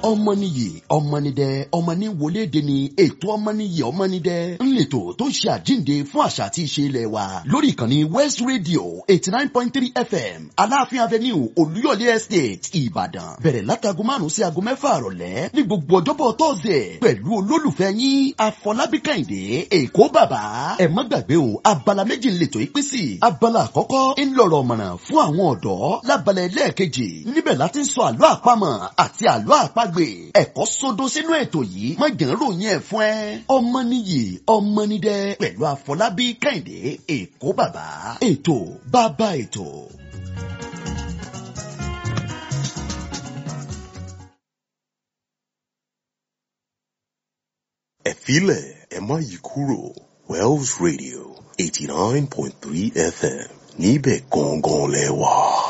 ọmọnìyí ọmọnìdẹ ọmọnì wọléde ni ètò ọmọnìyí ọmọnìdẹ ńlẹtọ tó ń ṣe àjíǹde fún àṣà àti ìṣe ilẹ̀ wa lórí ìkànnì west radio eighty nine point three fm aláàfin avenue olúyọ̀lé estate ìbàdàn bẹ̀rẹ̀ látago márùn-ún sí aago mẹ́fà àrọ̀lẹ́ ní gbogbo ọjọ́bọ̀ tọ́sẹ̀ pẹ̀lú olólùfẹ́ yín afọlábí kẹ́hìndé èkó bàbá ẹ má gbàgbé o abala méjì ńlẹtọ ìpín sí abala àkọ́kọ́ ńlọrọ̀ mọ̀ràn fún àwọn ọ̀dọ́ lábala ẹlẹ́ẹ̀kejì níbẹ̀ láti ń sọ àlọ́ àpamọ̀ àti àlọ́ àpagbè ẹ̀kọ́ sódó sínú ètò yìí má jẹ́ ń ròyìn ẹ̀ fún ẹ ọmọ nìyí ọmọ nídẹ pẹ̀lú àfọlábí kẹ́hìndé èkó bàbá ètò bàbá ètò. ẹ filẹ̀ ẹ má yí kúrò Wells Radio eighty nine point three FM níbẹ̀ gangan lẹ wà.